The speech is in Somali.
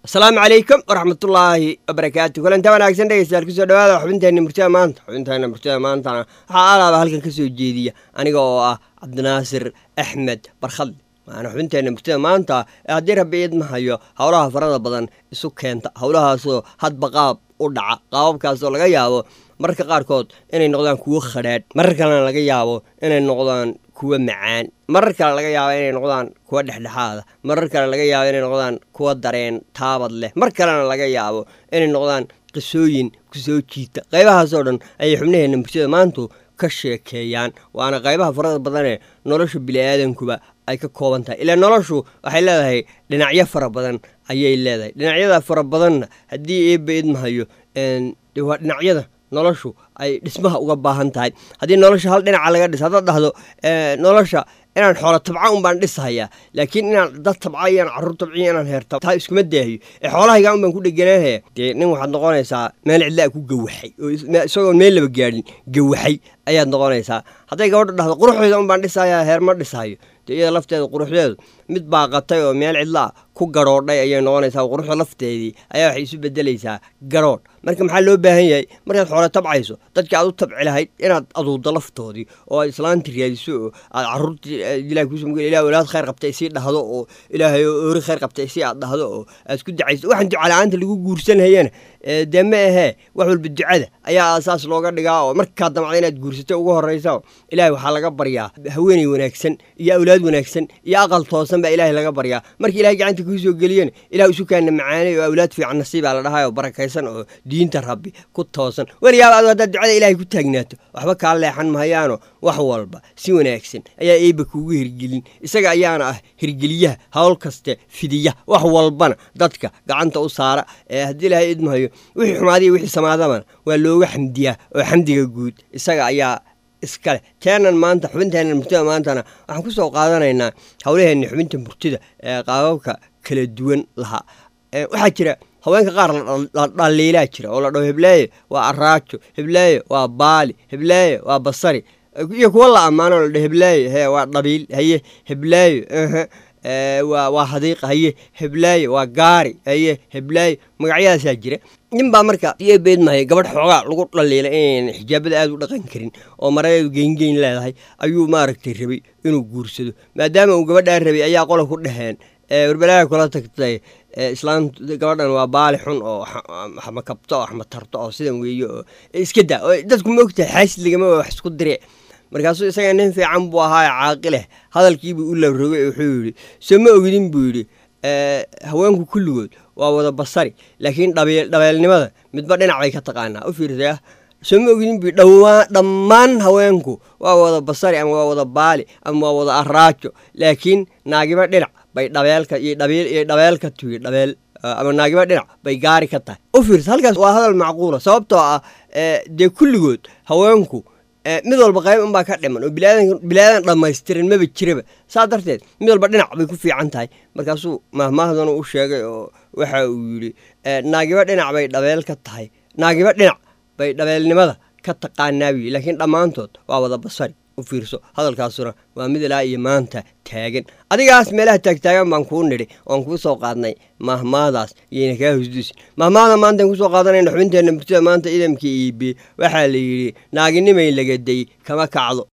asalaamu calaykum waraxmatullaahi wabarakaatu kulanta wanaagsan dhegeystayaal kusoo dhawaada xubinteenna murtida maanta xubinteenna murtida maantana waxaa alaaba halkan ka soo jeediya aniga oo ah cabdinaasir axmed barkhadli waana xubinteenna murtida maanta ee haddii rabbi idma hayo howlaha farada badan isu keenta howlahaasoo hadba qaab u dhaca qaababkaasoo laga yaabo mararka qaarkood inay noqdaan kuwo khadhaadh marar kalena laga yaabo inay noqdaan kuwa macaan marar kale laga yaabo inay noqdaan kuwa dhexdhexaada marar kale laga yaabo inay noqdaan kuwa dareen taabad leh mar kalena laga yaabo inay noqdaan qisooyin kusoo jiita qaybahaasoo dhan ayay xubnaheenna murtida maantu ka sheekeeyaan waana qaybaha farada badanee nolosha bili-aadankuba ay ka kooban tahay ilaa noloshu waxay leedahay dhinacyo fara badan ayay leedahay dhinacyada fara badanna haddii eebba idmahayo de waa dhinacyada noloshu ay dhismaha uga baahan tahay haddii nolosha hal dhinaca laga dhis haddaad dhahdo nolosha inaan xoolo tabca un baan dhisahayaa laakiin inaan dad tabca iyo inaan carruur tabciyo inaan heerta taa iskuma daahiyo ee xoolahayga un baan ku dheganaanaya dee nin waxaad noqonaysaa meel cidlaa ku gawaxay oo isagoon meel laba gaadhin gawaxay ayaad noqonaysaa hadday gabadha dhahdo quruxdeeda un baan dhisahayaa heer ma dhisahayo dee iyada lafteeda quruxdeedu mid baaqatay oo meel cidlaa ku garoodhay ayay noqonaysaa quruxda lafteedii ayaa waxay isu bedelaysaa garoodh marka maxaa loo baahan yahay markaad xoolo tabcayso dadka aad u tabci lahayd inaad aduuddo laftoodii oo aad islaanti raadiso oo aad caruurtii ilahay kuusum ilah walaad khayr qabta isii dhahdo oo ilaahay oori khayr qabta isii aad dhahdo oo aad isku ducayso waxaan ducala-aanta lagu guursanhayana dee ma ahee wax walba ducada ayaa aasaas looga dhigaa oo markaa damacda inaad guursato ugu horraysa ilaahay waxaa laga baryaa haweeney wanaagsan iyo awlaad wanaagsan iyo aqal toosan baa ilaahay laga baryaa marka ilahay gacanta kuu soo geliyana ilah isukaana macaanay oo awlaad fiican nasiibaa la dhahay oo barakaysan oo diinta rabbi ku toosan weligaaba adu haddaad ducada ilaahay ku taagnaato waxba kaa leexan mahayaano wax walba si wanaagsan ayaa eebba kuugu hirgelin isaga ayaana ah hirgeliyaha howl kaste fidiya wax walbana dadka gacanta u saara ee haddii ilaahay idmahayo wixii xumaadiya wixii samaadabana waa looga xamdiyaa oo xamdiga guud isaga ayaa iskale teenan maanta xubinteennan murtida maantana waxaan ku soo qaadanaynaa howlaheenna xubinta murtida ee qaababka kala duwan lahaa waxaa jira haweenka qaar la dhaliilaa jira oo la dhaho hebleeye waa araajo hebleeye waa baali hebleeye waa basari iyo kuwa la ammaano la dhaho hebleeye he waa dhabiil haye hebleeye waa hadiiqa haye heblaaye waa gaari haye heblaaye magacyadaasaa jira nin baa marka iyo beedmahay gabadh xoogaa lagu dhaliila inayn xijaabada aada u dhaqan karin oo maradeedu geyngeyn leedahay ayuu maaragtay rabay inuu guursado maadaama uu gabadhaa rabay ayaa qola ku dhaheen warbalaha kula tagtay islaam gabadhan waa baali xun oo xmakabto oo xmatarto oo sidan weeye oo iska daa oo dadku ma ogtahay xaasid lagama wax isku dire markaasuu isaga nin fiican buu ahaa caaqileh hadalkiibuu u labrogay wuxuu yidhi soo ma ogidin buu yidhi haweenku kulligood waa wada basari laakiin dhabeelnimada midba dhinac bay ka taqaanaa u fiirsaya soo ma ogidin buu dhammaan haweenku waa wada basari ama waa wada baali ama waa wada araajo laakiin naagiba dhinac bay dhabeelka iyo dhabeelka tuyi dhabeel ama naagiba dhinac bay gaari ka tahay u fiirsa halkaas waa hadal macquula sababtoo ah dee kulligood haweenku mid walba qayb unbaa ka dhiman oo bilaadan dhammaystiran maba jiraba saa darteed mid walba dhinac bay ku fiican tahay markaasuu mahmaahdan u sheegay oo waxa uu yidhi naagiba dhinac bay dhabeel ka tahay naagiba dhinac bay dhabeelnimada ka taqaanaa buu yidhi laakiin dhammaantood waa wada basari u fiirso hadalkaasuna waa mid ilaa iyo maanta taagan adigaas meelaha taagtaagan baan kuu nidhi oan kuu soo qaadnay mahmaadaas iyayna kaa hosduusin mahmaada maantaan kusoo qaadanayna xubinteenna murtida maanta idamka iibe waxaa la yidhi naaginimay lagaday kama kacdo